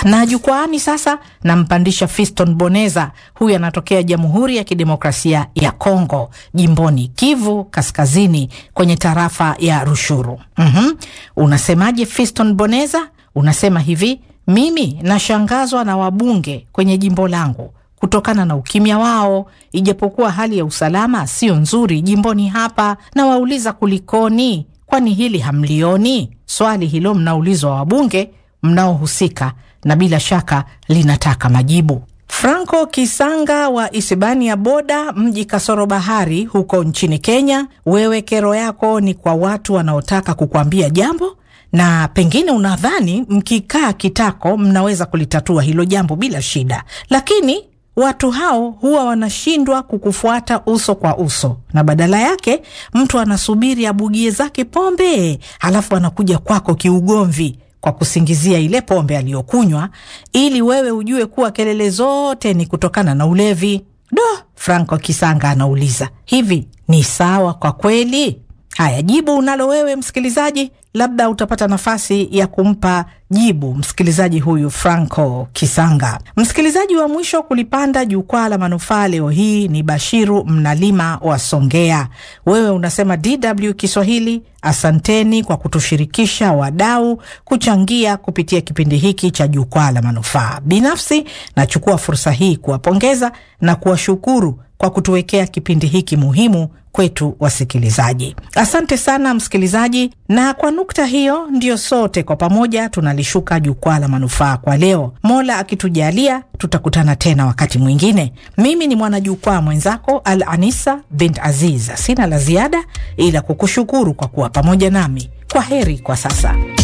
na jukwaani sasa nampandisha Fiston Boneza. Huyu anatokea Jamhuri ya Kidemokrasia ya Kongo, jimboni Kivu Kaskazini, kwenye tarafa ya Rushuru. mm-hmm. Unasemaje Fiston Boneza? Unasema hivi, mimi nashangazwa na wabunge kwenye jimbo langu kutokana na ukimya wao, ijapokuwa hali ya usalama sio nzuri jimboni hapa. Nawauliza kulikoni? Kwani hili hamlioni? Swali hilo mnaulizwa wabunge mnaohusika na bila shaka linataka majibu. Franco Kisanga wa Isibania Boda, mji kasoro bahari, huko nchini Kenya. Wewe kero yako ni kwa watu wanaotaka kukuambia jambo na pengine unadhani mkikaa kitako mnaweza kulitatua hilo jambo bila shida, lakini watu hao huwa wanashindwa kukufuata uso kwa uso, na badala yake mtu anasubiri abugie zake pombe, halafu anakuja kwako kiugomvi kwa kusingizia ile pombe aliyokunywa, ili wewe ujue kuwa kelele zote ni kutokana na ulevi. Do, Franco Kisanga anauliza hivi, ni sawa kwa kweli? Haya, jibu unalo wewe msikilizaji, labda utapata nafasi ya kumpa jibu msikilizaji huyu Franco Kisanga. Msikilizaji wa mwisho kulipanda jukwaa la manufaa leo hii ni Bashiru Mnalima wa Songea. Wewe unasema DW Kiswahili, asanteni kwa kutushirikisha wadau kuchangia kupitia kipindi hiki cha jukwaa la manufaa. Binafsi nachukua fursa hii kuwapongeza na kuwashukuru kwa kutuwekea kipindi hiki muhimu kwetu wasikilizaji. Asante sana msikilizaji, na kwa nukta hiyo ndiyo sote kwa pamoja tunalishuka jukwaa la manufaa kwa leo. Mola akitujalia, tutakutana tena wakati mwingine. Mimi ni mwanajukwaa mwenzako Al Anisa bint Aziz. Sina la ziada ila kukushukuru kwa kuwa pamoja nami. Kwa heri kwa sasa.